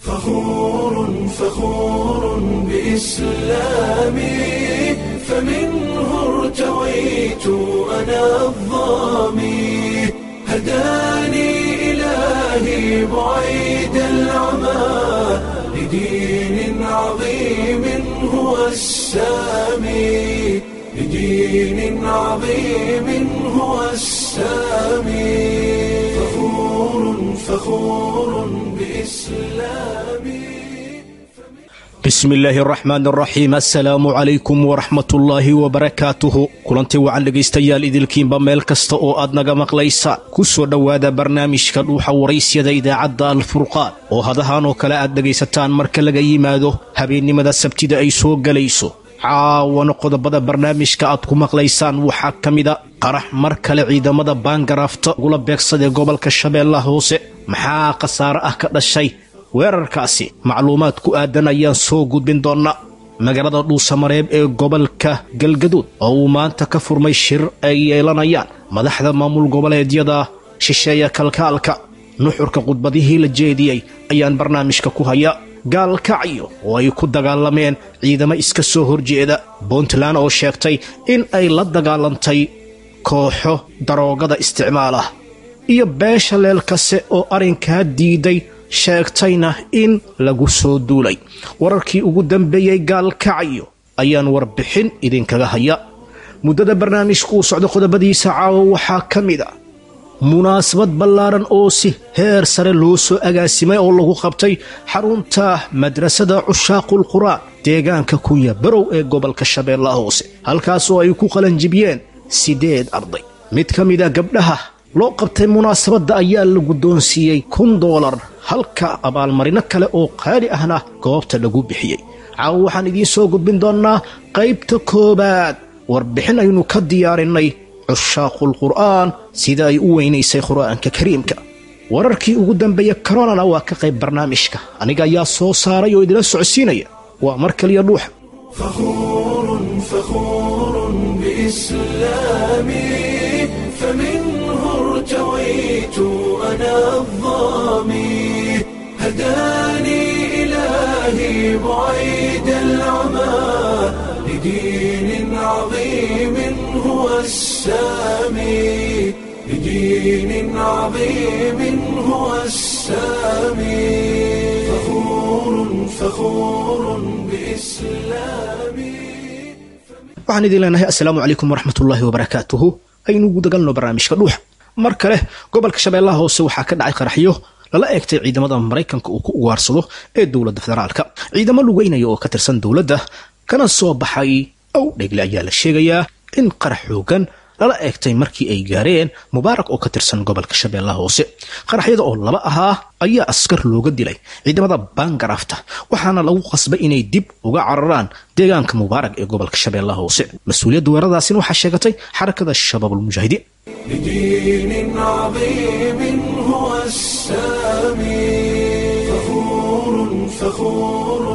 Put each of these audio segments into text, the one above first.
فخور فخور بإسلامي فمنه ارتويت أنا الظامي هداني إلهي بعيد العمى لدين عظيم هو السامي لدين عظيم هو السامي فخور فخور بإسلامي bismi illaahi araxmaan araxiim assalaamu calaykum waraxmatullaahi wabarakaatuhu kulantii wacan dhegaystayaal idilkiinba meel kasta oo aad naga maqlaysaan ku soo dhowaada barnaamijka dhuuxa waraysyada idaacadda alfurqaan oo hadahan oo kale aad dhegaysataan marka laga yimaado habeennimada sabtida ay soo gelayso caawana qodobada barnaamijka aad ku maqlaysaan waxaa ka mida qarax mar kale ciidamada baangaraafta ugula beegsadee gobolka shabeellaha hoose maxaa khasaare ah ka dhashay weerarkaasi macluumaad ku aadan ayaan soo gudbin doonnaa magaalada dhuusamareeb ee gobolka galgaduud oo uu maanta ka furmay shir ay yeelanayaan madaxda maamul goboleedyada shisheeya kalkaalka nuxurka khudbadihii la jeediyey ayaan barnaamijka ku hayaa gaalkacyo oo ay ku dagaalameen ciidamo iska soo horjeeda puntland oo sheegtay in ay la dagaalantay kooxo daroogada isticmaal ah iyo beesha leelkase oo arrinkaa diiday sheegtayna in lagu soo duulay wararkii ugu dambeeyey gaalkacyo ayaan warbixin idinkaga haya muddada barnaamijku uu socdo qodobadiisa caawo waxaa ka mid a munaasabad ballaaran oo si heer sare loo soo agaasimay oo lagu qabtay xarunta madrasada cushaaqul qur'aan deegaanka kunya barow ee gobolka shabeellaha hoose halkaasoo ay ku qalanjibiyeen siddeed arday mid ka mid a gabdhaha loo qabtay munaasabadda ayaa la guddoonsiiyey kun doolar halka abaalmarino kale oo qaali ahna goobta lagu bixiyey caawo waxaan idiin soo gudbin doonnaa qaybta koowaad warbixin aynu ka diyaarinay cushaaqul qur'aan sida ay u weynaysay qur'aanka kariimka wararkii ugu dambeeya koronana waa ka qayb barnaamijka aniga ayaa soo saaray oo idila socodsiinaya waa mar kaliya dhuuxa فخور فخور بإسلامي فمنه ارتويت أنا الظامي هداني إلهي بعيد العمى لدين عظيم هو السامي لدين عظيم هو السامي فخور فخور بإسلامي waxaan idin leenahay assalaamu calaykum waraxmatullaahi wabarakaatuhu aynu gudagalno barnaamijka dhuuxa mar kale gobolka shabeellaha hoose waxaa ka dhacay qaraxyo lala eegtay ciidamada maraykanka uu ku ugaarsado ee dowladda federaalka ciidamo lugeynaya oo ka tirsan dowladda kana soo baxay ow dhegle ayaa la sheegayaa in qarax xoogan lala eegtay markii ay gaareen mubaarak oo ka tirsan gobolka shabeellaha hoose qaraxyada oo laba ahaa ayaa askar looga dilay ciidamada baangaraafta waxaana lagu qasbay inay dib uga cararaan deegaanka mubaarak ee gobolka shabeellaha hoose mas-uuliyadda weeraradaasina waxaa sheegatay xarakada shabaabulmujaahidiin لدين عظيم هو السامي فخور فخور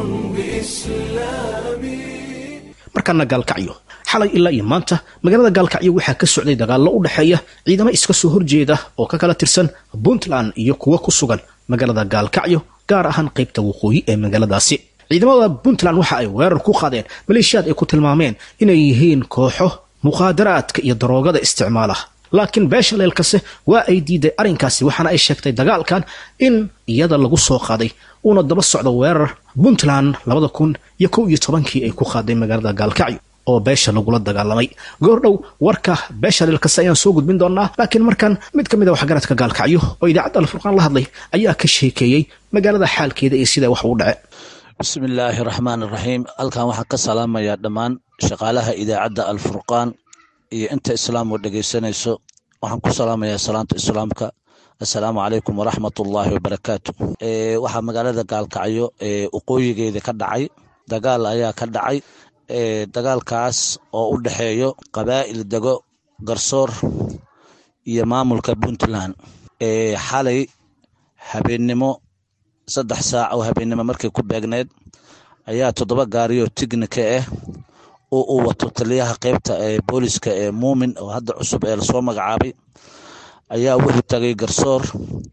بإسلامي markaana gaalkacyo xalay ilaa iyo maanta magaalada gaalkacyo waxaa ka socday dagaallo u dhexeeya ciidamo iska soo horjeeda oo ka kala tirsan puntland iyo kuwa ku sugan magaalada gaalkacyo gaar ahaan qaybta waqooyi ee magaaladaasi ciidamada puntland waxa ay weerar ku qaadeen maleeshiyaad ay ku tilmaameen inay yihiin kooxo mukhaadaraadka iyo daroogada isticmaala laakiin beesha leelkase waa ay diiday arrinkaasi waxaana ay sheegtay dagaalkan in iyada lagu soo qaaday uuna daba socdo weerar puntland labada kun iyo kow iyo tobankii ay ku qaaday magaalada gaalkacyo oo beesha lagula dagaalamay goordhow warka beesha leelkase ayaan soo gudbin doonaa laakiin markan mid ka mid a waxgaradka gaalkacyo oo idaacadda alfurqaan la hadlay ayaa ka sheekeeyey magaalada xaalkeeda iyo sida wax u dhace bismi illaahi raxmaan iraxiim halkan waxaan ka salaamayaa dhammaan shaqaalaha idaacadda alfurqaan iyo inta islaam oo dhegeysanayso waxaan ku salaamayaa salaanta islaamka assalaamu calaykum waraxmat ullaahi wabarakaatu waxaa magaalada gaalkacyo waqooyigeeda ka dhacay dagaal ayaa ka dhacay dagaalkaas oo u dhexeeyo qabaa'il dego garsoor iyo maamulka puntland xalay habeennimo saddex saac oo habeennimo markay ku beegneed ayaa toddoba gaariyoo tignika ah oo uu wato taliyaha qeybta ee booliska ee muumin oo hadda cusub ee lasoo magacaabay ayaa wuxuu tagay garsoor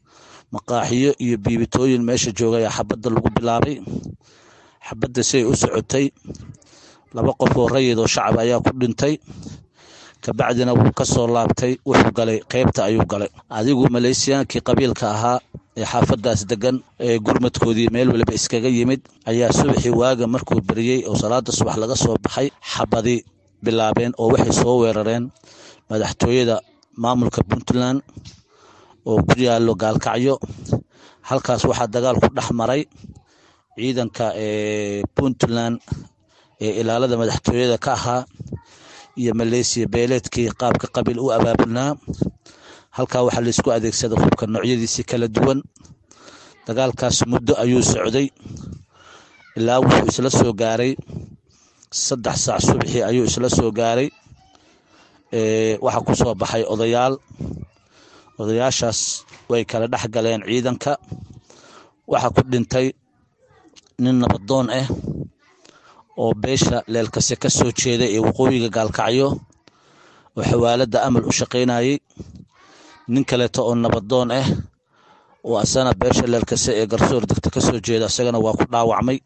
maqaaxiyo iyo biibitooyin meesha jooga ayaa xabadda lagu bilaabay xabadda siay u socotay laba qof oo rayid oo shacab ayaa ku dhintay kabacdina wuu ka soo laabtay wuxuu galay qeybta ayuu galay adigu maleysiyaankii qabiilka ahaa ee xaafadaas degan ee gurmadkoodii meel waliba iskaga yimid ayaa subaxii waaga markuu beriyey oo salaada subax laga soo baxay xabadi bilaabeen oo waxay soo weerareen madaxtooyada maamulka puntland oo ku yaalo gaalkacyo halkaas waxaa dagaal ku dhex maray ciidanka ee puntland ee ilaalada madaxtooyada ka ahaa iyo maleysiya beeleedkii qaabka qabiil u abaabulnaa halkaa waxaa laysku adeegsaday hubka noocyadiisii kala duwan dagaalkaas muddo ayuu socday ilaa wuxuu isla soo gaaray saddex saac subaxii ayuu isla soo gaaray waxaa ku soo baxay odayaal odayaashaas way kala dhex galeen ciidanka waxaa ku dhintay nin nabadoon ah oo beesha leelkase ka soo jeeday ee waqooyiga gaalkacyo oo xawaaladda amal u shaqaynayey nin kaleeto oo nabadoon ah oo asana beesha leelkase ee garsoor degta ka soo jeeda isagana waa ku dhaawacmay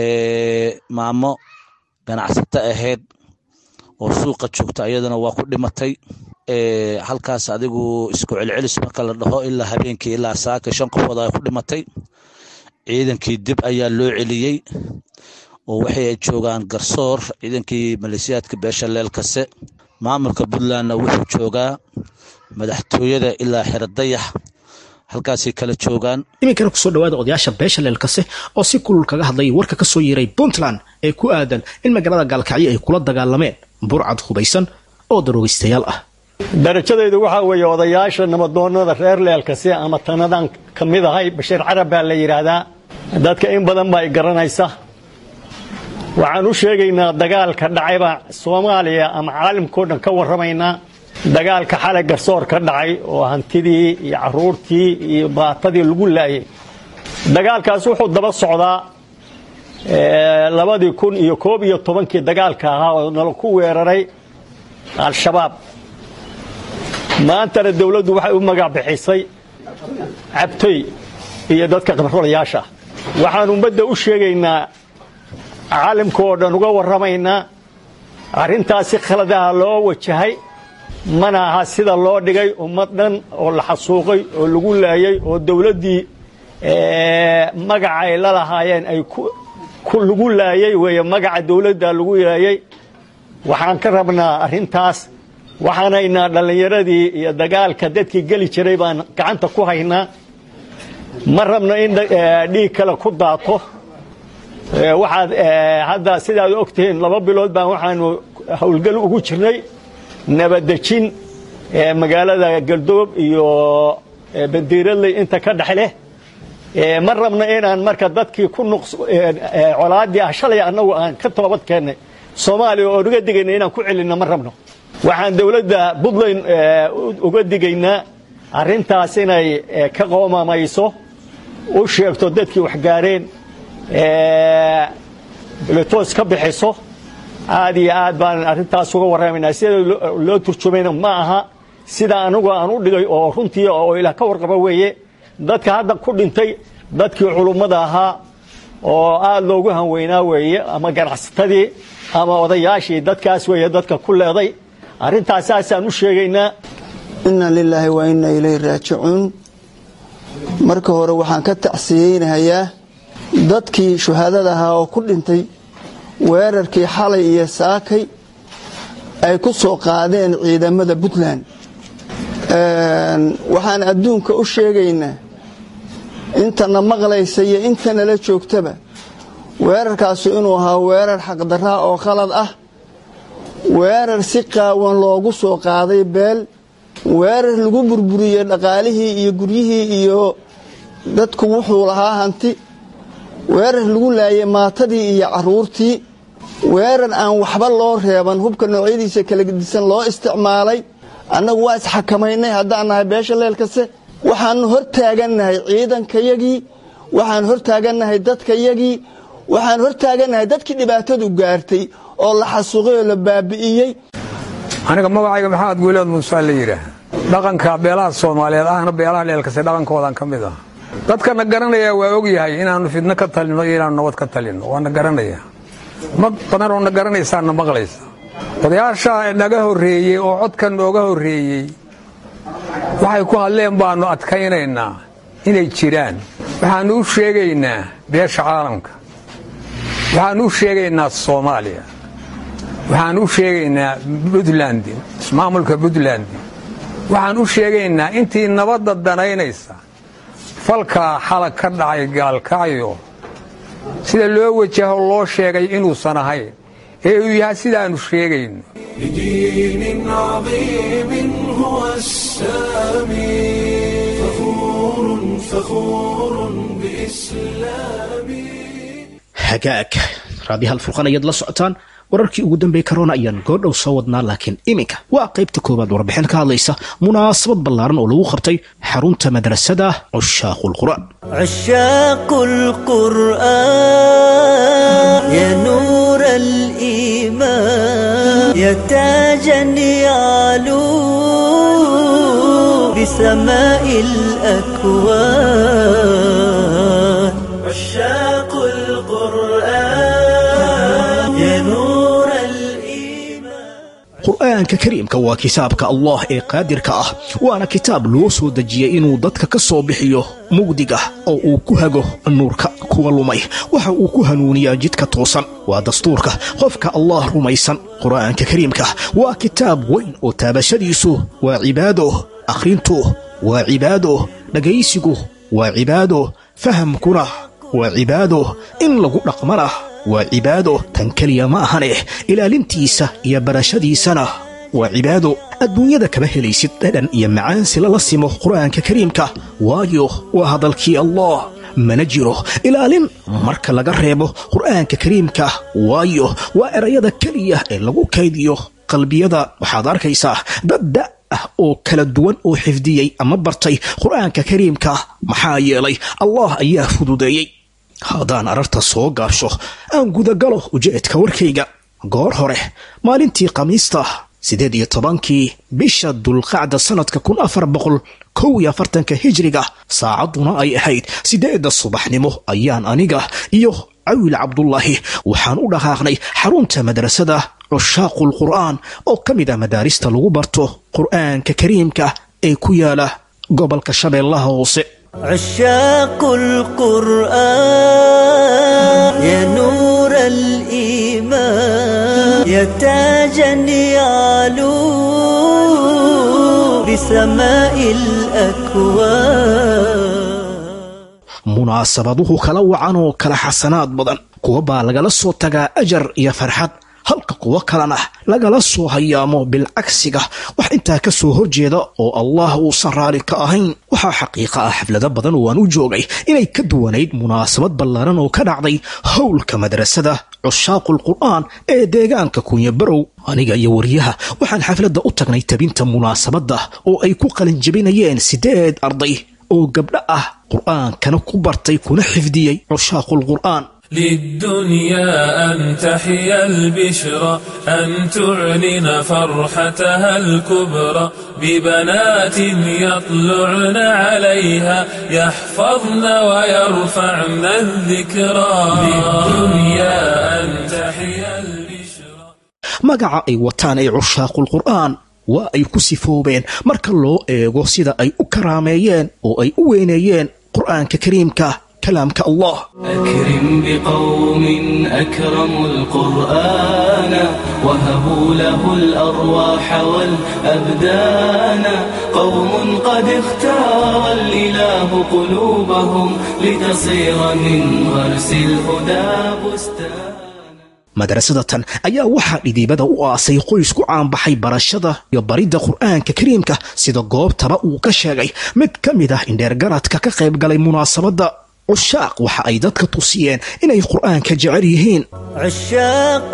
maamo ganacsato ahayd oo suuqa joogta iyadana waa ku dhimatay halkaas adigu isku celcelis marka la dhaho ilaa habeenkii ilaa saaka shan qofood ay ku dhimatay ciidankii dib ayaa loo celiyey oo waxay ay joogaan garsoor ciidankii maleesiyaadka beesha leelkase maamulka puntlandna wuxuu joogaa madaxtooyada ilaa xeradayax halkaasay kala joogaan iminkana kusoo dhawaada odayaasha beesha leelkase oo si kulul kaga hadlayay warka ka soo yeeray puntland ee ku aadan in magaalada gaalkacyo ay kula dagaalameen burcad hubaysan oo daroogistayaal ah darajadaydu waxaa weeye odayaasha nabadoonada reer leelkase ama tanadan ka mid ahay bashiir carab baa la yidhaahdaa dadka in badan baa i garanaysa waxaan u sheegaynaa dagaalka dhacayba soomaaliya ama caalamkao dhan ka warramaynaa dagaalka xalay garsoor ka dhacay oo hantidii iyo caruurtii iyo baatadii lagu laayay dagaalkaas wuxuu daba socdaa labadii kun iyo koob iyo tobankii dagaalka ahaa oo nala ku weeraray al-shabaab maantana dawladdu waxay u magac bixisay cabtoy iyo dadka qabrolayaasha waxaan ummadda u sheegaynaa caalamka oo dhan uga warramaynaa arrintaasi khaladaha loo wajahay mana aha sida loo dhigay ummad dhan oo la xasuuqay oo lagu laayay oo dawladdii magaca ay la lahaayeen ay lagu laayay weeye magaca dawladda lagu laayay waxaan ka rabnaa arrintaas waxaanaynaa dhallinyaradii iyo dagaalka dadkii geli jiray baan gacanta ku haynaa ma rabno in dhiig kale ku daato waxaad hadda sidaad ogtihiin laba bilood baan waxaanu howlgal ugu jirnay nabadejin magaalada galdoob iyo bandiiradley inta ka dhex leh ma rabno inaan marka dadkii ku colaadii ah shalay annagu aan ka toobad keennay soomaaliya oo uga digayna inaan ku celinno ma rabno waxaan dawladda puntland uga digaynaa arrintaas inay ka qoomamayso u sheegto dadkii waxgaareen letoos ka bixiso aad iyo aad baan arrintaas uga warramaynaa sida loo turjumayna ma aha sida anigu aan u dhigay oo runtii oo ilaah ka warqaba weeye dadka hadda ku dhintay dadkii culummada ahaa oo aad loogu hanweynaa weeye ama ganacsatadii ama odayaashii dadkaas weeye dadka ku leeday arrintaas saasaan u sheegaynaa inna lilaahi wa inna ilayhi raajicuun marka hore waxaan ka tacsiyeynahayaa dadkii shuhaadada ahaa oo ku dhintay weerarkii xalay iyo saakay ay ku soo qaadeen ciidamada puntland waxaan adduunka u sheegaynaa intana maqlaysa iyo intanala joogtaba weerarkaasu inuu ahaa weerar xaqdarraa oo khalad ah weerar si qaawan loogu soo qaaday beel weerar lagu burburiyey dhaqaalihii iyo guryihii iyo dadku wuxuu lahaa hanti weerar lagu laayay maatadii iyo caruurtii weerar aan waxba loo reeban hubka noocyadiisa kala gedisan loo isticmaalay annagu waa isxakamaynay haddaan nahay beesha leelkase waxaanu hor taagannahay ciidankayagii waxaan hor taagannahay dadkayagii waxaan hor taagannahay dadkii dhibaatadu gaartay oo la xasuuqay oo la baabi'iyey aniga magacayga maxamed guuleed muuse la yidhaah dhaqanka beelaha soomaaliyeed ahna beelaha leelkase dhaqankoodan ka mid ah dadkana garanaya waa ogyahay inaannu fidno ka talinno iyo inaannu nabad ka talinno waana garanaya mad badan oo na garanaysaana maqlaysa odayaasha naga horreeyey oo codka nooga horreeyey waxay ku hadleen baannu adkaynaynaa inay jiraan waxaannu u sheegaynaa beesha caalamka waxaannu u sheegaynaa soomaaliya waxaannu u sheegaynaa puntland ismaamulka puntland waxaan u sheegaynaa intii nabadda danaynaysa falkaa xalag ka dhacay gaalkacyo sida loo wajaho loo sheegay inuusan ahayn ee uu yahay sidaannu sheegayno بدين عظيم هو السامي فخور فخور بإسلامي hagaag raadiyaha alfurqan ayaad la socotaan wararkii ugu dambeeyey corona ayaan goordhow soo wadnaa laakiin iminka waa qaybta koowaad warbixin ka hadlaysa munaasabad ballaaran oo lagu qabtay xarunta madrasada cushaaqul qur'aan عشاق القرآن يا نور الإيمان يا تاجا يعلو بسماء الأكوان عشاق القرآن يا نور الإيمان qur'aanka kariimka waa kitaabka allah ee qaadirka ah waana kitaab loo soo dejiyey inuu dadka ka soo bixiyo mugdiga oo uu ku hago nuurka kuwa lumay waxa uu ku hanuuniyaa jidka toosan waa dastuurka qofka allah rumaysan qur'aanka kariimka waa kitaab weyn oo taabashadiisu waa cibaado akhrintu waa cibaado dhegaysigu waa cibaado fahamkuna waa cibaado in lagu dhaqmana waa cibaado tan keliya ma ahane ilaalintiisa iyo barashadiisana waa cibaado adduunyada kama helaysid dhadhan iyo macaansi lala simo qur'aanka kariimka waayo waa hadalkii allah mana jiro ilaalin marka laga reebo qur'aanka kariimka waayo waa erayada keliya ee lagu kaydiyo qalbiyada waxaad arkaysaa dad da ah oo kala duwan oo xifdiyey ama bartay qur'aanka kariimka maxaa yeelay allah ayaa fududeeyey haddaan ararta soo gaabsho aan gudagalo ujeedka warkayga goor hore maalintii khamiista siddeed iyo tobankii bisha dulqacda sannadka kun afar boqol kow iyo afartanka hijriga saacadduna ay ahayd siddeedda subaxnimo ayaan aniga iyo cawil cabdullaahi waxaan u dhaqaaqnay xarunta madrasada cushaaqul qur'aan oo ka mid ah madaarista lagu barto qur'aanka kariimka ee ku yaala gobolka shabeellaha hoose عشاق القرآن يا نور الإيمان يا تاجا يعلو بسماء الأكوان munaasabaduhu kala wacan oo kala xasanaad badan kuwa baa lagala soo tagaa ajar iyo farxad halka kuwo kalena lagala soo hayaamo bilcagsiga wax intaa ka soo horjeeda oo allah uusan raali ka ahayn waxaa xaqiiqa ah xaflado badan oo aan u joogay inay ka duwanayd munaasabad ballaaran oo ka dhacday howlka madrasada cushaaqul qur'aan ee deegaanka kunyabarow aniga iyo wariyaha waxaan xafladda u tagnay tabinta munaasabadda oo ay ku qalinjabinayeen siddeed arday oo gabdho ah qur'aankana ku bartay kuna xifdiyey cushaaqul qur'aan للدنيا أن تحيا البشرى أن تعلن فرحتها الكبرى ببنات يطلعن عليها يحفظن ويرفعن الذكرى للدنيا أن تحيا البشرى magaca ay wataan ee cushaaqul qur'aan waa ay ku sifoobeen marka loo eego sida ay u karaameeyeen oo ay u weyneeyeen qur'aanka kariimka kalaamka allah أكرم بقوم أكرموا القرآن وهبوا له الأرواح والأبدان قوم قد اختار الإله قلوبهم لتصير من غرس الهدى بستان madrasadatan ayaa waxaa dhidiibada u aasay qoys ku caanbaxay barashada iyo baridda qur'aanka kariimka sida goobtaba uu ka sheegay mid ka mid ah indheergaradka ka qayb galay munaasabadda cushaaq waxa ay dadka tusiyeen inay qur'aanka jecel yihiin عشاق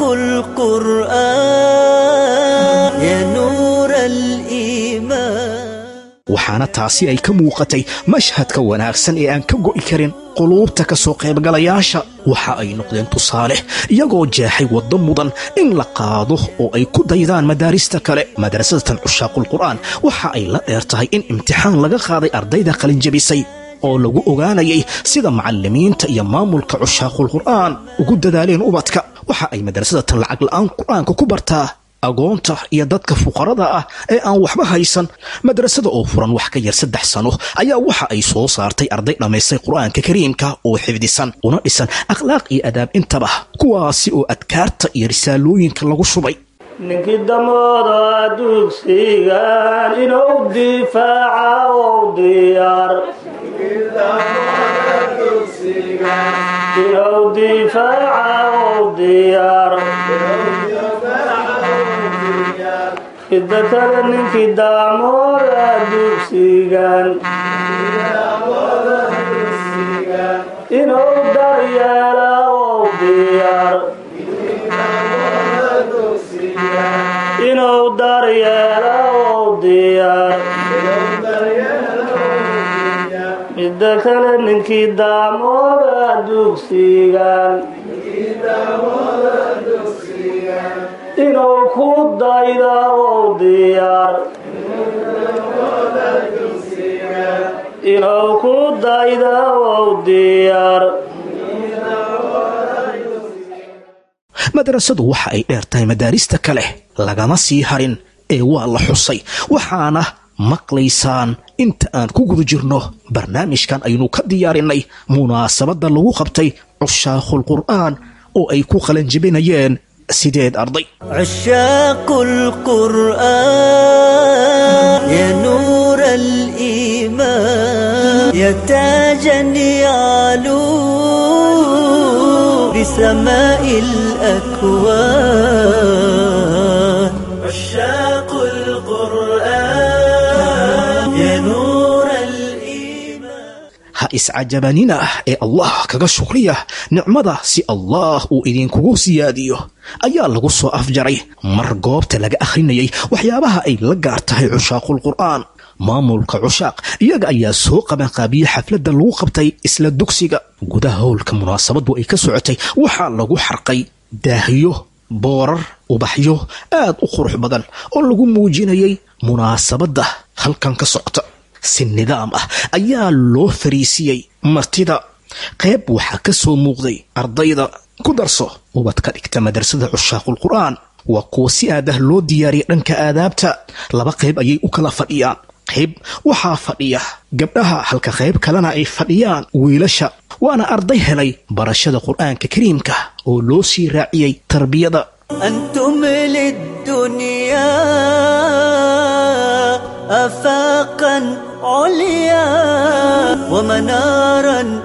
القرآن يا نور الإيمان waxaana taasi ay ka muuqatay mashhadka wanaagsan ee aan ka go'i karin quluubta ka soo qaybgalayaasha waxa ay noqdeen tusaale iyagoo jeexay waddo mudan in la qaado oo ay ku daydaan madaarista kale madrasadatan cushaaqul qur'aan waxa ay la dheer tahay in imtixaan laga qaaday ardayda qalinjabisay oo lagu ogaanayay sida macallimiinta iyo maamulka cushaaqul qur'aan ugu dadaaleen ubadka waxa ay madrasada tan lacag la'aan qur-aanka ku bartaa agoonta iyo dadka fuqarada ah ee aan waxba haysan madrasada oo furan wax ka yar saddex sano ayaa waxa ay soo saartay arday dhammaystay qur-aanka kariimka oo xifdisan una dhisan akhlaaq iyo adaab intaba kuwaasi oo adkaarta iyo risaalooyinka lagu shubay ninkii damooda dugsigan inuu difaaca ou diyaar inuu difaaca ou diyaar ida kale ninkii daamooda dugsigan inuu daryeela ou diyaar inuu daryeelo ou diyaar midda kale ninkii daamooda dugsigan inuu ku dayda ou diyaar inuu ku dayda ou diyaar madrasadu waxa ay dheer tahay madaarista kale lagama sii harin ee waa la xusay waxaana maqlaysaan inta aan ku guda jirno barnaamijkan aynu ka diyaarinay munaasabadda lagu qabtay cushaaqul qur'aan oo ay ku qalanjibinayeen sideed arday عشاق القرآن يا نور الإيمان يا تاجا يعلو بسماء الأكوان عشاق القرآن يا نور ha iscajabanina ee allah kaga shukriya nicmada si allah uu idinkugu siyaadiyo ayaa lagu soo afjaray mar goobta laga akhrinayay waxyaabaha ay la gaar tahay cushaaqul qur'aan maamulka cushaaq iyaga ayaa soo qabanqaabiyey xafladda lagu qabtay isla dugsiga gudaha howlka munaasabadu ay ka socotay waxaa lagu xarqay daahyo boorar ubaxyo aad u qurux badan oo lagu muujinayay munaasabadda halkan ka socota si nidaam ah ayaa loo fariisiyey martida qayb waxaa ka soo muuqday ardayda ku darso ubad ka dhigta madrasada cushaaqul qur'aan waa kuwa si aad ah loo diyaariyay dhanka aadaabta laba qayb ayay u kala fadhiyaan qayb waxaa fadhiya gabdhaha halka qayb kalena ay fadhiyaan wiilasha waana arday helay barashada qur'aanka kariimka oo loo sii raaciyey tarbiyada أنتم للدنيا أفاقا عليا ومنارا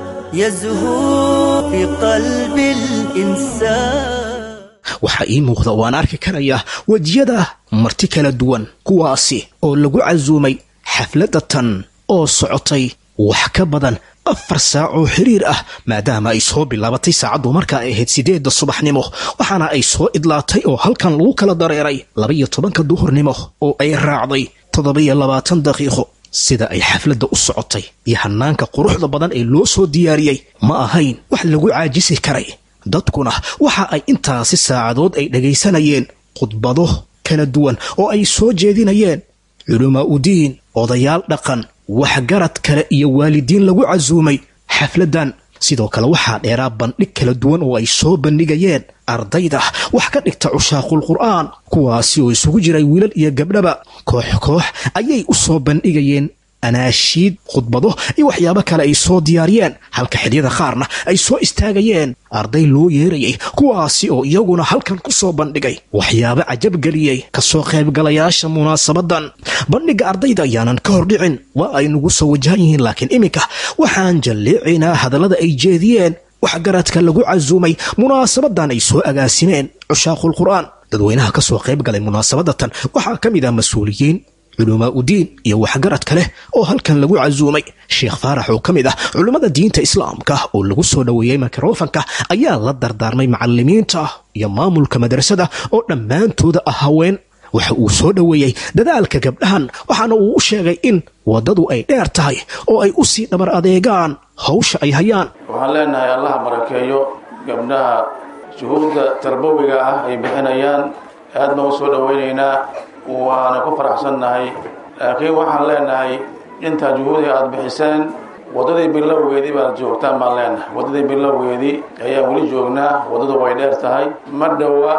يزهو في قلب الإنسان waxaa ii muuqda waan arki karayaa wejiyada marti kala duwan kuwaasi oo lagu casuumay xafladda tan oo socotay wax ka badan afar saac oo xiriir ah maadaama ay soo bilaabatay saacaddu markaa ay ahayd sideedda subaxnimo waxaana ay soo idlaatay oo halkan lagu kala dareeray laba-iyo tobanka duhurnimo oo ay raacday toddoba-iyo labaatan daqiiqo sida ay xafladda u socotay iyo hanaanka quruxda badan ee loo soo diyaariyey ma ahayn wax lagu caajisi karay dadkuna waxa ay intaasi saacadood ay dhagaysanayeen khudbado kala duwan oo ay soo jeedinayeen culamaa udiin odayaal dhaqan waxgarad kale iyo waalidiin lagu casuumay xafladdan sidoo kale waxaa dheeraa bandhig kala duwan oo ay soo bandhigayeen ardayda wax ka dhigta cushaaqul qur'aan kuwaasi oo isugu jiray wiilal iyo gabdhaba koox koox ayay u soo bandhigayeen anaashiid khudbado iyo waxyaabo kale ay soo diyaariyeen halka xidyada qaarna ay soo istaagayeen arday loo yeerayay kuwaasi oo iyaguna halkan ku soo bandhigay waxyaabo cajabgeliyey kasoo qaybgalayaasha munaasabadan bandhigga ardayda ayaanan ka hordhicin waa ay nagu soo wajahan yihiin laakiin iminka waxaan jalleecaynaa hadallada ay jeediyeen waxgaradka lagu casuumay munaasabadan ay soo agaasimeen cushaaqul qur'aan dadweynaha ka soo qayb galay munaasabadatan waxaa ka mid ah mas-uuliyiin culumaa udiin iyo waxgarad kale oo halkan lagu casuumay sheekh faarax oo ka mid ah culummada diinta islaamka oo lagu soo dhoweeyey mikrofanka ayaa la dardaarmay macalimiinta iyo maamulka madrasada oo dhammaantooda ah haween waxa uu soo dhoweeyey dadaalka gabdhahan waxaana uu u sheegay in waddadu ay dheer tahay oo ay u sii dhabar adeegaan hawsha ay hayaan waxaan leenahay allaha barakeeyo gabdhaha juhuudda tarbawiga ah ay bixinayaan aad baan u soo dhoweynaynaa waana ku faraxsannahay laakiin waxaan leenahay intaa juhuudiga aada bixiseen waddadii bilowgeedii baad joogtaan baan leenahay waddadii bilowgeedii ayaan weli joognaa waddadu way dheer tahay ma dhowa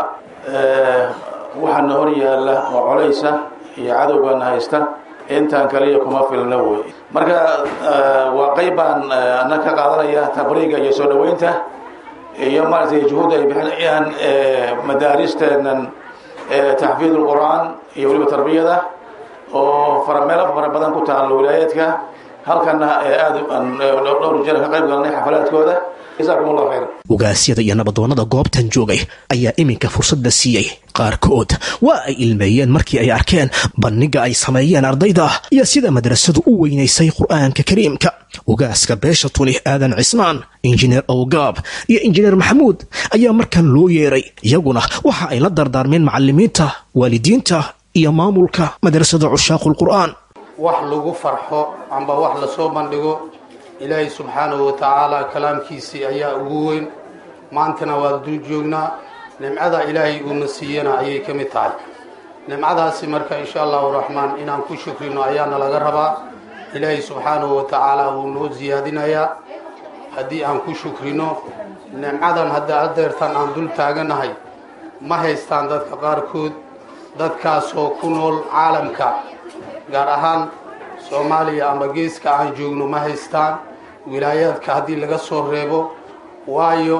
waxaana hor yaalla oo colaysa iyo cadowgana haysta intaan kaliya kuma filna wey marka waa qayb baan ana ka qaadanaya tabriiga iyo soo dhoweynta iyo maaragtay juhuudda ay bixinayaan madaaristeenan taxfiid ulqur'aan iyo weliba tarbiyada oo fara meelo fara badan ku taalo wilaayaadka halkana aada dhowr jeer ka qayb galnay xafalaadkooda jazaakum allahu khayr ugaasyada iyo nabadoonnada goobtan joogay ayaa iminka fursad la siiyey qaarkood waa ay ilmeeyeen markii ay arkeen bandhiga ay sameeyeen ardayda iyo sida madrasadu u weynaysay qur'aanka kariimka ugaaska beesha tuni aadan cismaan injineer owgaab iyo injineer maxamuud ayaa markan loo yeeray iyaguna waxa ay la dardaarmeen macalimiinta waalidiinta iyo maamulka madrasada cushaaqul qur'aan wax lagu farxo amba wax lasoo bandhigo ilaahay subxaanahu wa tacaala kalaamkiisii ayaa ugu weyn maantana waa dul joognaa nimcada ilaahay uuna siiyana ayay ka mid tahay nimcadaasi marka insha allahu raxmaan inaan ku shukrino ayaana laga rabaa ilaahay subxaanahu wa tacaala wuu noo siyaadinayaa haddii aan ku shukrino nimcadan hadda adeertan aan dul taaganahay ma haystaan dadka qaarkood dadkaasoo ku nool caalamka gaar ahaan soomaaliya ama geeska aan joogno ma haystaan wilaayaadka haddii laga soo reebo waayo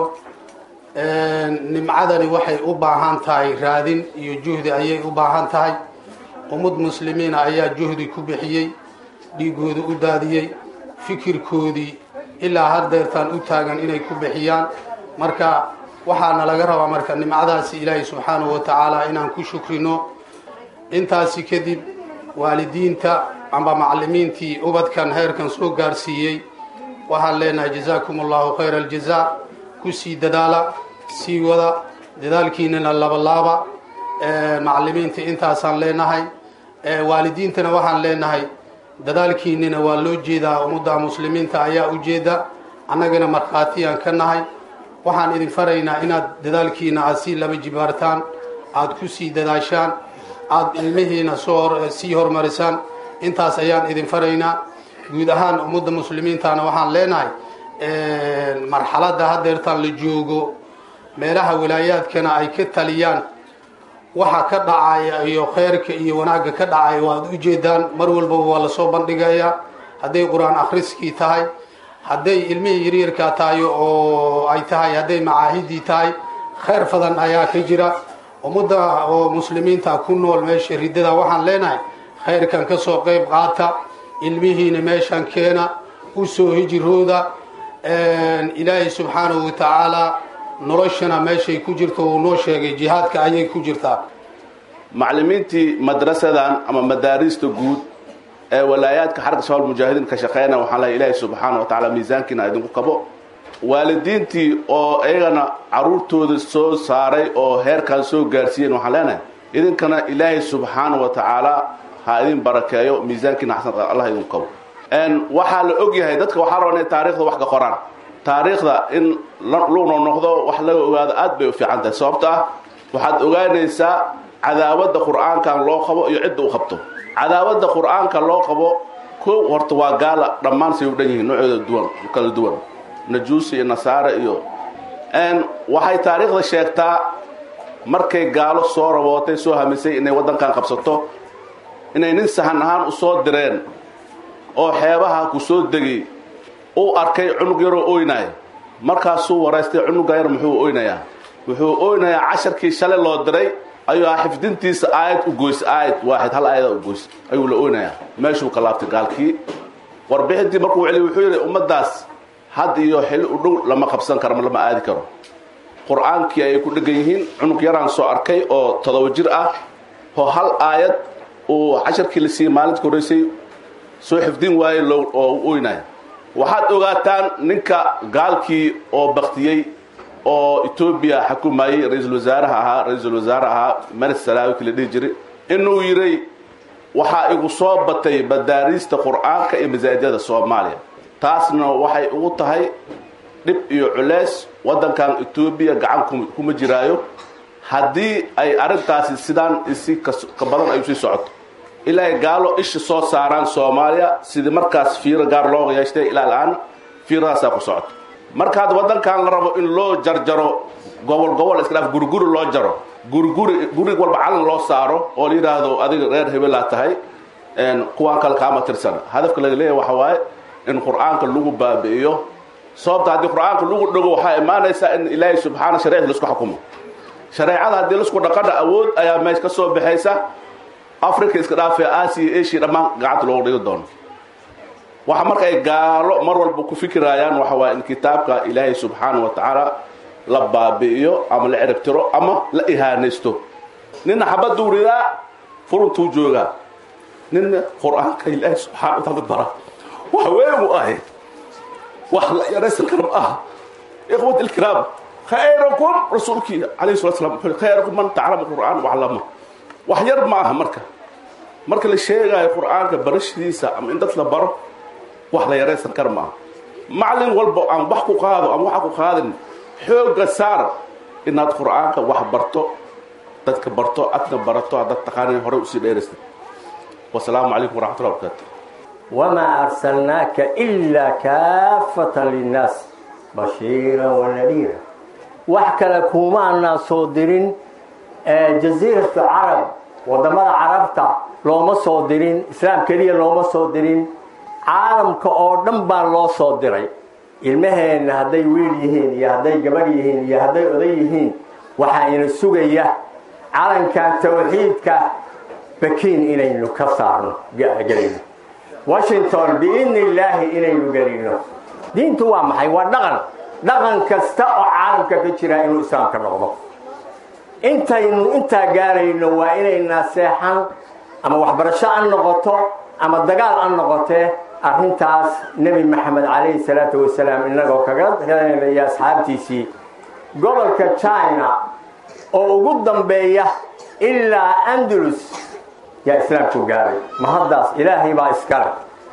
nimcadani waxay u baahan tahay raadin iyo juhdi ayay u baahan tahay ummad muslimiina ayaa juhdi ku bixiyey dhiigooda u daadiyey fikirkoodii ilaa haddeertaan u taagan inay ku bixiyaan marka waxaana laga rabaa marka nimcadaasi ilaahay subxaanahu wa tacaala inaan ku shukrino intaasi kadib waalidiinta amba macalimiintii ubadkan heerkan soo gaarsiiyey waxaan leenahay jazaakum allahu khayra aljazaa ku sii dadaala sii wada dadaalkiinana labalaaba macalimiinta intaasaan leenahay waalidiintana waxaan leenahay dadaalkiinina waa loo jeedaa ummadda muslimiinta ayaa u jeeda annagana markhaatiyaan ka nahay waxaan idin faraynaa inaad dadaalkiina aad sii laba jibaartaan aad ku sii dadaashaan aada ilmihiina soo sii horumarisaan intaas ayaan idin faraynaa guud ahaan ummadda muslimiintana waxaan leenahay marxaladda haddeertaan la joogo meelaha wilaayaadkana ay ka taliyaan waxa ka dhacaya iyo kheyrka iyo wanaagga ka dhacaya waad ujeedaan mar walbaba waa lasoo bandhigayaa hadday qur-aan akhriskii tahay hadday ilmihii yaryarkaa tahay oo ay tahay hadday macaahidii tahay kheyr fadan ayaa ka jira ummadda oo muslimiinta ku nool meesha riddada waxaan leenahay khayrkan ka soo qayb qaata ilmihiina meeshan keena u soo hijirooda ilaahay subxaanahu wa tacaala noloshana meeshay ku jirto uu noo sheegay jihaadka ayay ku jirtaa macallimiintii madrasadan ama madaarista guud ee walaayaadka xarka shabaal mujaahidiin ka shaqeynaya waxaan lehay ilaahay subxaana wa tacaala miisaankiina idinku kabo waalidiintii oo iyagana caruurtooda soo saaray oo heerkan soo gaarsiiyeen waxaan leenahay idinkana ilaahay subxaana wa tacaala ha idin barakeeyo miisaankiina xasan allah idinku kabo waxaa la og yahay dadka waxaa rabaa inay taarikhda wax ka qoraan taariikhda in lugno noqdo wax laga ogaado aad bay u fiican tahay sababto ah waxaad ogaanaysaa cadaawada qur-aankan loo qabo iyo cidda u qabto cadaawada qur-aanka loo qabo kow horta waa gaala dhammaan say u dhan yihiin noocooda duwan kala duwan najuusi iyo nasaare iyo waxay taariikhda sheegtaa markay gaalo soo rabootay soo hamisay inay waddankan qabsato inay nin sahan ahaan u soo direen oo xeebaha ku soo degay uu arkay cunug yaroo oynaaya markaasuu waraystay cunuga yar muxuu oynayaa wuxuu oynayaa casharkii shalay loo diray ayuu ah xifdintiisa aayad u goys aayad waaxid hal aayada u goys ayuu la oynayaa meeshuu ka laabtay gaalkii warbixintii markuu celiy wuxuu yidhi ummaddaas had iyo xilli u dhow lama qabsan karo ma lama aadi karo qur-aankii ayay ku dhegan yihiin cunug yaraan soo arkay oo todoba jir ah oo hal aayad uu casharkii la siiyey maalinta horreysay soo xifdin waayey oo u oynaya waxaad ogaataan ninka gaalkii oo baktiyey oo etoobiya xukumayey ra-iisul wasaaraha ahaa ra-iisul wasaare ahaa mari salaawiki la dhihi jiray inuu yiray waxaa igu soo batay madaariista qur-aanka iyo masaajidada soomaaliya taasna waxay ugu tahay dhib iyo culeys waddankan etoobiya gacan kuma jiraayo haddii ay arrintaasi sidaan isi ka badan ay usii socoto ilaa gaalo isha soo saaraan soomaaliya sidii markaas fiiro gaar loo yeeshtay ilaa la-aan fiiradaasaa ku socoto marka hadda waddankan la rabo in loo jarjaro gobol gobol iska dhaaf guriguri loo jaro guriguri gurig walba calan loo saaro oo la yidhaahdo adiga reer hebelaa tahay kuwaan kale kaama tirsan hadafka laga leeyahy waxa waaye in qur-aanka lagu baabi'iyo sababta haddii qur-aanka lagu dhago waxaa imaanaysaa in ilaahay subxaana shareecda laisku xukumo shareecada haddii laisku dhaqana awood ayaa meesha ka soo baxaysa africa iska dhaafee aasiya asia dhammaan gacanta loogu dhigi doono waxa marka ay gaalo mar walba ku fikirayaan waxa waaye in kitaabka ilaahay subxaana wa tacaala la baabi'iyo ama la ciribtiro ama la ihaanaysto nina xabaduu ridaa furuntuu joogaa nina qur-aanka ilaahay subxana wa taala bara wax weyn u ahay wax la yaraysan kara ma aha ikhwat ilkiraam khayrakum rasuulkii calayhi salatu slam wuxuu khayrakum man taclama qur'aan waclama wax yar ma aha marka marka la sheegaayo qur'aanka barashadiisa ama in dad la baro wax la yaraysan kara ma aha maclin walba aan wax ku qaado ama waxa ku qaadin xoogga saar inaad qur'aanka wax barto dadka barto adna barato haddaad taqaanin horey usii dheeraysad wasalaamu calaykum waraxmatullahi wabarakaatu وما أرسلناك إلا كافة للناس بشيرا ونذيرا وحكى لكم أن صادرين جزيرة العرب ودمر عربتا لو ما صادرين إسلام كريا لو ما صادرين عالم كأردن بان لو صادرين ilmaheen hadday wiil yihiin iyo hadday gabar yihiin iyo hadday oday yihiin waxaa ina sugaya calankan tawxiidka bakiin inaynu ka saarno gelayno washington biidni illaahi inaynu gelino diintu waa maxay waa dhaqan dhaqan kasta oo caalamka ka jira inuu islaamka noqdo intaynu intaa gaarayno waa inaynaa seexan ama waxbarasho an noqoto ama dagaal an noqotee arrintaas nebi maxamed calayhi salaatu wasalaam innagoo kaga helanaya asxaabtiisii gobolka china oo ugu dambeeya ilaa andalus yaa islaamku gaaray ma haddaas ilaahay baa iskale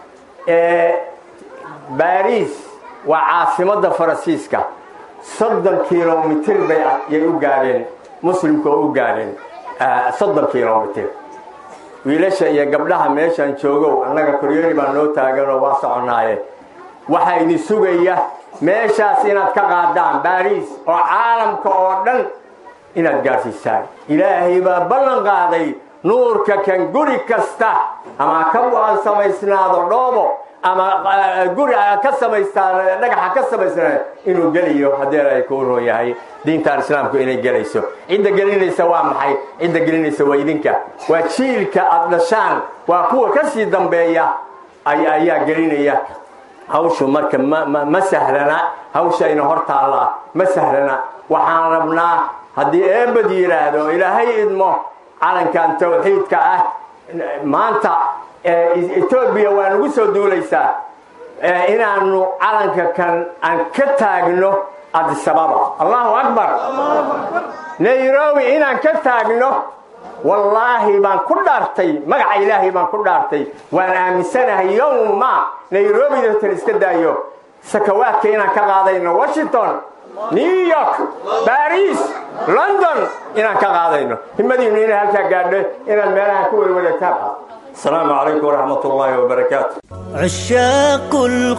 baariis waa caasimadda faransiiska soddon kilomitir bay yay u gaadheen muslimku oo u gaadheen soddon kilomitir wiilasha iyo gabdhaha meeshaan joogow annaga koryooni baa noo taaganoo waa soconaaye waxaa idin sugaya meeshaas inaad ka qaadaan baariis oo caalamka oo dhan inaad gaadhsiisaan ilaahay baa ballan qaaday nuurka kan guri kasta ama ka samaysnaado dhoobo ama guri ka samaystaan dhagaxa ka samaysnaa inuu gelayo haddii ay ku roon yahay diintan islaamku inay gelayso cidda gelinaysa waa maxay cidda gelinaysa waa idinka waa jiilka aad dhashaan waa kuwa ka sii dambeeya ayaa gelinaya hawshu marka ma sahlana hawshayna hor taallaa ma sahlana waxaan rabnaa haddii eebad yidhaahdo ilaahay idmo calankan tawxiidka ah maanta etoobiya waa nagu soo duulaysaa inaanu calanka kan aan ka taagno adisababa allahu akbar nairobi inaan ka taagno wallaahi baan ku dhaartay magaca ilaahay baan ku dhaartay waan aaminsanahay yowma nairobi datan iska daayo sakawaadka inaan ka qaadayno washington new york baris london inaan ka qaadayno himadiinu inay halkaa gaadho inaad meelaha ku werwareegtaan السلام عليكم ورحمة الله وبركاته عشاق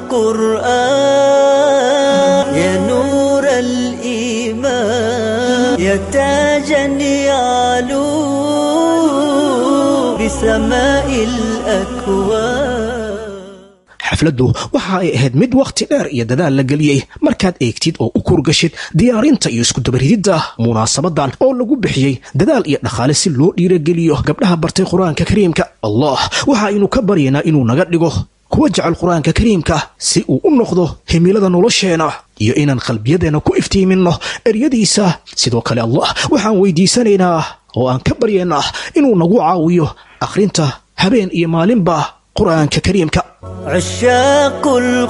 القرآن يا نور الإيمان يا تاجا يعلو بسماء الأكوان xafladdu waxa ay ahayd mid wakhti dheer iyo dadaal la geliyey markaad eegtid oo u kurgashid diyaarinta iyo iskudabarididda munaasabadan oo lagu bixiyey dadaal iyo dhaqaale si loo dhiirageliyo gabdhaha bartay qur-aanka kariimka allah waxa aynu ka baryaynaa inuu naga dhigo kuwa jecel qur-aanka kariimka si uu u noqdo himilada nolosheenna iyo inaan qalbiyadeenna ku iftiiminno eryadiisa sidoo kale allah waxaan weydiisanaynaa oo aan ka baryaynaa inuu nagu caawiyo akhrinta habeen iyo maalinba qur-aanka kariimka عشاق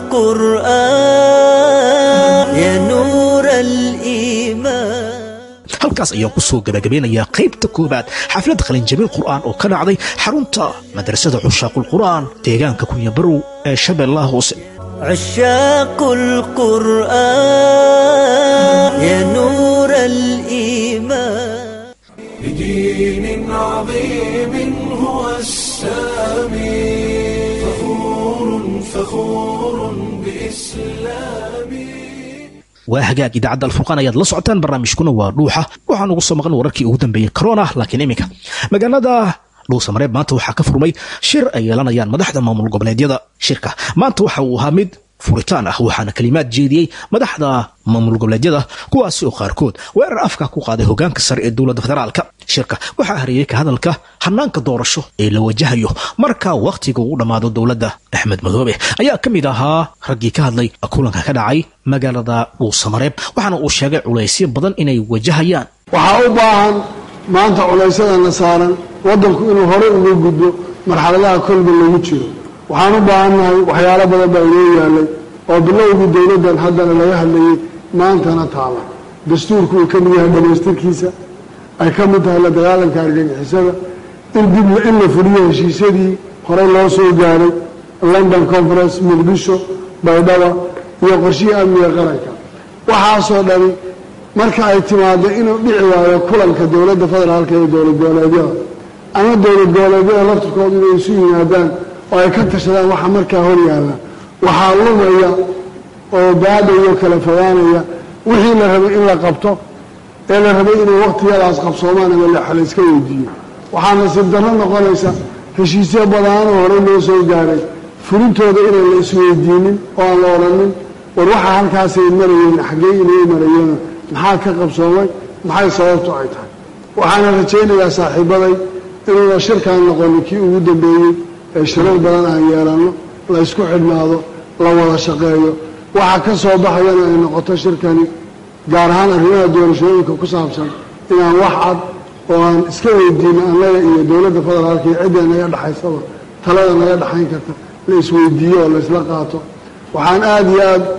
القرآن يا نور الإيمان halkaas ayaan ku soo gabagabeynayaa qaybta koowaad xaflad qalinjabin qur'aan oo ka dhacday xarunta madrasada cushaaqulqur'aan deegaanka kunyabarow ee shabeellaha hoose عشاق القرآن يا نور الإيمان بدين عظيم هو السلام waa hagaag idaacadda alfurqaan ayaad la socotaan barnaamijkuna waa dhuuxa waxaan ugu soo maqan wararkii ugu dambeeyey corona laakiin iminka magaalada dhuusamareeb maanta waxaa ka furmay shir ay yeelanayaan madaxda maamul goboleedyada shirka maanta waxa uu ahaa mid furitaan ah waxaana kalimaad jeediyey madaxda maamul goboleedyada kuwaasi oo qaarkood weerar afka ku qaaday hogaanka sare ee dowladda federaalka shirka waxaa hareeyey ka hadalka hanaanka doorasho ee la wajahayo marka wakhtiga uu dhammaado dowladda axmed madoobe ayaa ka mid ahaa raggii ka hadlay kulanka ka dhacay magaalada dhuusamareeb waxaana uu sheegay culaysyo badan inay wajahayaan waxaa u baahan maanta culaysyadana saaran waddanku inuu horey uga gudbo marxaladaha kolba lagu jiro waxaan u baahannahay waxyaalo badan baa inoo yaalay oo bilowgii dowladdan haddana laga hadlayay maantana taala dastuurku uu ka mid yahay dhamaystirkiisa ay ka mid tahay la dagaalanka argagixisada in dib in la fuliyo heshiisyadii horey loo soo gaaray london conference muqdisho baydhaba iyo qorshihii amniga qaranka waxaasoo dhani marka ay timaado inuu dhici waayo kulanka dowladda federaalka iyo dowlad goboleedyada ama dowlad goboleedyada laftirkooda inay isu yimaadaan oo ay ka tashadaan waxa markaa hor yaalla waxaa lumaya oo baadhayo kala fogaanaya wixii la rabay in la qabto ee la rabay inay wakhtiyadaas qabsoomaan ama la iska weydiiyo waxaa nasiib darro noqonaysa heshiisyo badaanoo horey loo soo gaaray fulintooda inaan la isweydiinin oo aan la odhanin war waxaa halkaasay marayeen xaggee inay marayeen maxaa ka qabsoomay maxay sababtu ay tahay waxaana rajaynayaa saaxiibaday inuuna shirkaan noqonin kii ugu dambeeyey ee shirar badan aan yeelanno la ysku xidhnaado la wada shaqeeyo waxa ka soo baxayana ay noqoto shirkani gaar ahaan arrimaha doorashooyinka ku saabsan inaan wax cad oo aan iska weydiino annaga iyo dowladda federaalka iyo cidda naga dhexaysaba talada naga dhexayn karta la isweydiiyo oo la isla qaato waxaan aada iyo aada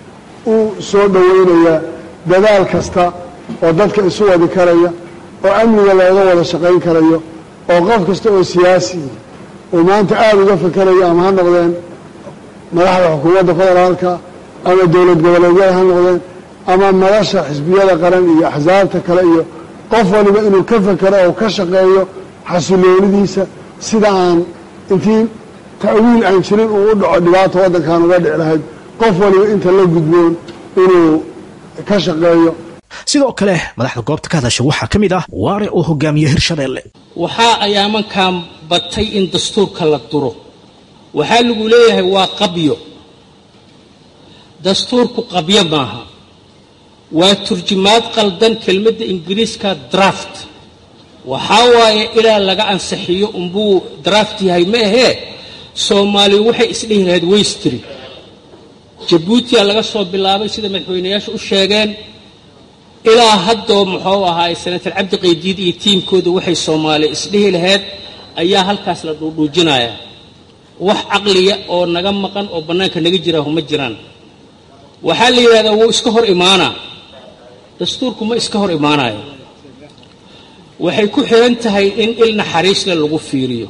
u soo dhoweynayaa dadaal kasta oo dadka isu wadi karaya oo amniga looga wada shaqayn karayo oo qof kasta oo siyaasi uu maanta aada uga fakerayo ama ha noqdeen madaxda xukuumadda federaalka ama dowlad goboleedyada ha noqdeen ama madasha xisbiyada qaran iyo axsaabta kale iyo qof waliba inuu ka fekero oo ka shaqeeyo xasiloonidiisa sida aan intii ta'wiil aan jirin uu u dhaco dhibaata waddankan uga dhici lahayd qof waliba inta la gudboon inuu ka shaqeeyo sidoo kale madaxda goobta ka hadasha waxaa ka mid ah waare oo hogaamiye hirshabeelle waxaa ayaamankan batay in dastuurka la duro waxaa lagu leeyahay waa qabyo dastuurku qabyo maaha waa turjumaad qaldan kelmadda ingiriiska draft waxaa waaye ilaa laga ansixiyo unbuu draft yahay ma ahee soomaaliya waxay isdhihi lahayd weystri jabuutiya laga soo bilaabay sida madaxweynayaashu u sheegeen ilaa haddoo muxuu ahaay senator cabdi qaydiid iyo tiimkooda waxay soomaaliya isdhihi lahayd ayaa halkaas la dhuudhuujinayaa wax caqliya oo naga maqan oo bannaanka naga jiraahu ma jiraan waxaa la yidhahdaa wuu iska hor imaanaa dastuurku ma iska hor imaanayo waxay ku xihan tahay in il naxariisle lagu fiiriyo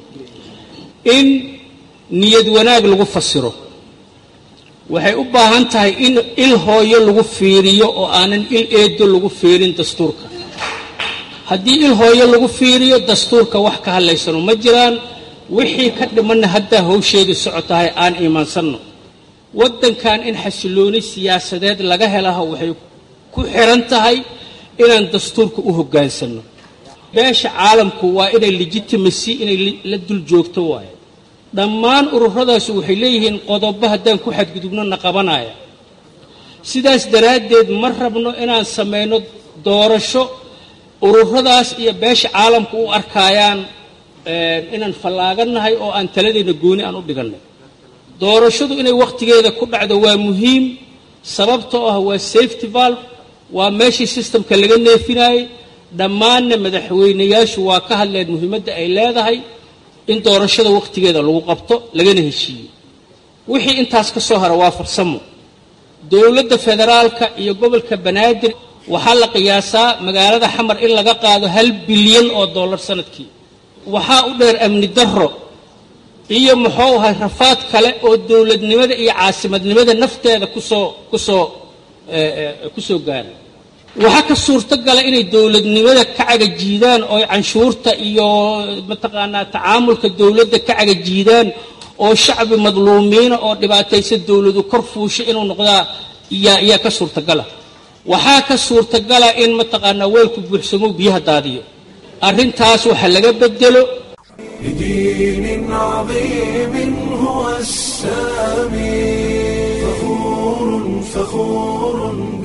in niyad wanaag lagu fasiro waxay u baahan tahay in il hooyo lagu fiiriyo oo aanan il eedo lagu fiirin dastuurka haddii il hooyo lagu fiiriyo dastuurka wax ka hadlaysano ma jiraan wixii ka dhimanna haddaa howsheedii socotahay aan iimaansanno waddankan in xasilooni siyaasadeed laga helaho waxay ku xiran tahay inaan dastuurka u hoggaansanno beesha caalamku waa inay legitimacy inay la dul joogto waayo dhammaan ururadaasi waxay leeyihiin qodobo haddaan ku xadgudubno na qabanaya sidaas daraaddeed ma rabno inaan samayno doorasho ururadaas iyo beesha caalamku u arkaayaan inaan fallaagannahay oo aan taladeenna gooni aan u dhigannay doorashadu inay wakhtigeeda ku dhacdo waa muhiim sababtoo ah waa safety valve waa meeshii systemka laga neefinaayey dhammaanna madaxweynayaashu waa ka hadleen muhiimadda ay leedahay in doorashada wakhtigeeda lagu qabto lagana heshiiyo wixii intaas ka soo hara waa farsamo dowladda federaalka iyo gobolka banaadir waxaa la qiyaasaa magaalada xamar in laga qaado hal bilyan oo dollar sanadkii waxaa u dheer amni darro iyo muxuu ahay rafaad kale oo dowladnimada iyo caasimadnimada nafteeda kusoo kusoo kusoo gaara waxaa ka suurtogala inay dowladnimada ka cagajiidaan oo canshuurta iyo mataqaanaa tacaamulka dowladda ka cagajiidaan oo shacbi madluumiina oo dhibaataysa dowladu kor fuusha inuu noqdaa yaa yaa ka suurtagala waxaa ka suurtagala in mataqaanaa weelku buuxsamo biyaha daadiyo arrintaas waxa laga bedelo لدين عظيم هو السامي فخور فخور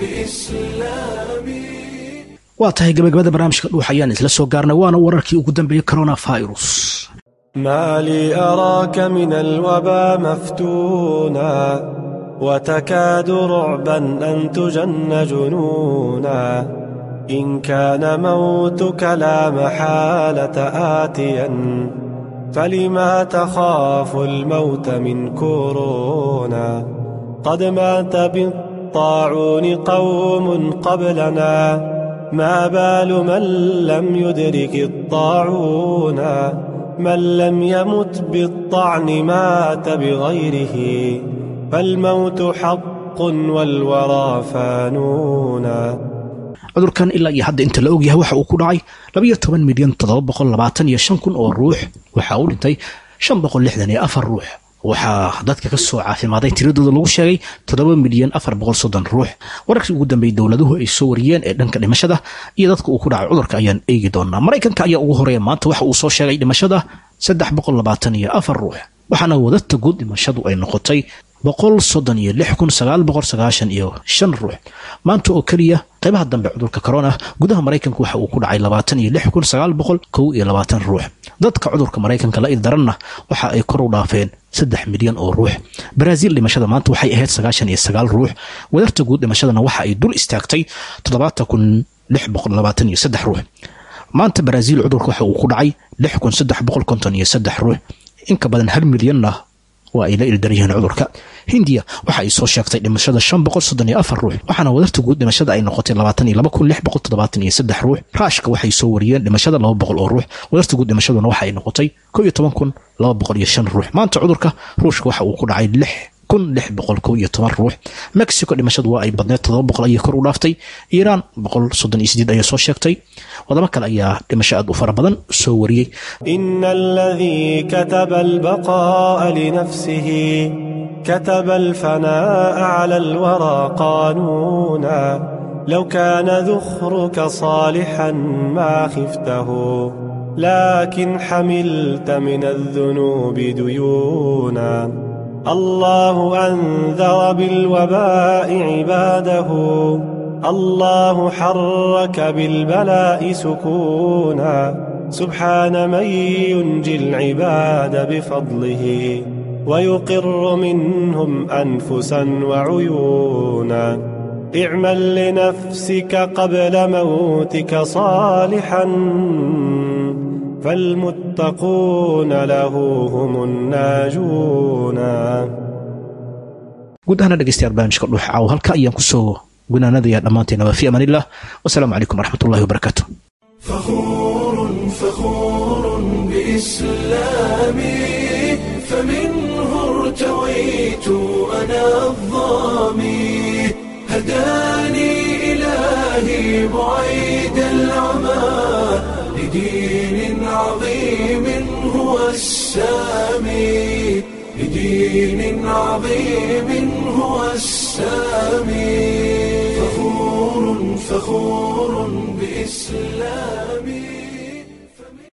بإسلامي waa tahay gabagabada barnaamijka dhuux ayaan isla soo gaarnay waana wararkii ugu dambeeyey coronavirus ما لي أراك من الوبا مفتونا وتكاد رعبا أن تجن جنونا إن كان موتك لا محالة آتيا فلما تخاف الموت من كورونا قد مات بالطاعون قوم قبلنا ما بال من لم يدرك الطاعون من لم يمت بالطعن مات بغيره فالموت حق والورى فانونا cudurkan ilaa iyo hadda inta la ogyahay waxa uu ku dhacay labayo toban milyan toddoba boqol labaatan iyo shan kun oo ruux waxaa uu dhintay shan boqol lixdan iyo afar ruux waxaa dadka ka soo caafimaaday tiradooda lagu sheegay toddoba milyan afar boqol soddon ruux wararkii ugu dambeeyey dowladuhu ay soo wariyeen ee dhanka dhimashada iyo dadka uu ku dhacay cudurka ayaan eegi doonaa maraykanka ayaa ugu horeeya maanta waxa uu soo sheegay dhimashada saddex boqol labaatan iyo afar ruux waxaana wadata guud dhimashadu ay noqotay boqol soddon iyo lix kun sagaal boqol sagaashan iyo shan ruux maanta oo keliya qaybaha dambe cudurka corona gudaha maraykanka waxa uu ku dhacay labaatan iyo lix kun sagaal boqol kow iyo labaatan ruux dadka cudurka maraykanka la ildaranna waxa ay kor u dhaafeen saddex milyan oo ruux baraaziil dhimashada maanta waxay ahayd sagaashan iyo sagaal ruux wadarta guud dhimashadana waxa ay dul istaagtay toddobaatan kun lix boqol labaatan iyo saddex ruux maanta baraaziil cudurka waxa uu ku dhacay lix kun saddex boqol konton iyo saddex ruux inka badan hal milyanna waa ay la ildaran yihiin cudurka hindiya waxa ay soo sheegtay dhimashada shan boqol soddon iyo afar ruux waxaana wadarta guud dhimashada ay noqotay labaatan iyo laba kun lix boqol toddobaatan iyo saddex ruux raashka waxay soo wariyeen dhimashada laba boqol oo ruux wadarta guud dhimashaduna waxa ay noqotay kow iyo toban kun laba boqol iyo shan ruux maanta cudurka ruushka waxa uu ku dhacay lix kun lix boqol kow iyo toban ruux mexico dhimashadu waa ay badneed toddoba boqol ayay kor u dhaaftay iiraan boqol soddon iyo sideed ayaa soo sheegtay wadamo kale ayaa dhimasho aad u fara badan soo wariyey إن الذي كتب البقاء لنفسه كتب الفناء على الورى قانونا لو كان ذخرك صالحا ما خفته لكن حملت من الذنوب ديونا الله أنذر بالوباء عباده الله حرك بالبلاء سكونا سبحان من ينجي العباد بفضله ويقر منهم أنفسا وعيونا اعمل لنفسك قبل موتك صالحا فالمتقون له هم الناجون guud ahaana dhegeystayaal barnaamijka dhuux caawo halka ayaan kusoo gunaanadayaa dhammaanteenaba fi amaan illah wasalaamu calaykum waraxmatullahi wabarakaatu فخور فخور بإسلامي فمنه ارتويت أنا الظامي هداني إلهي بعيد العمى لدين عظيم هو السامي لدين عظيم هو السامي فخور فخور بإسلامي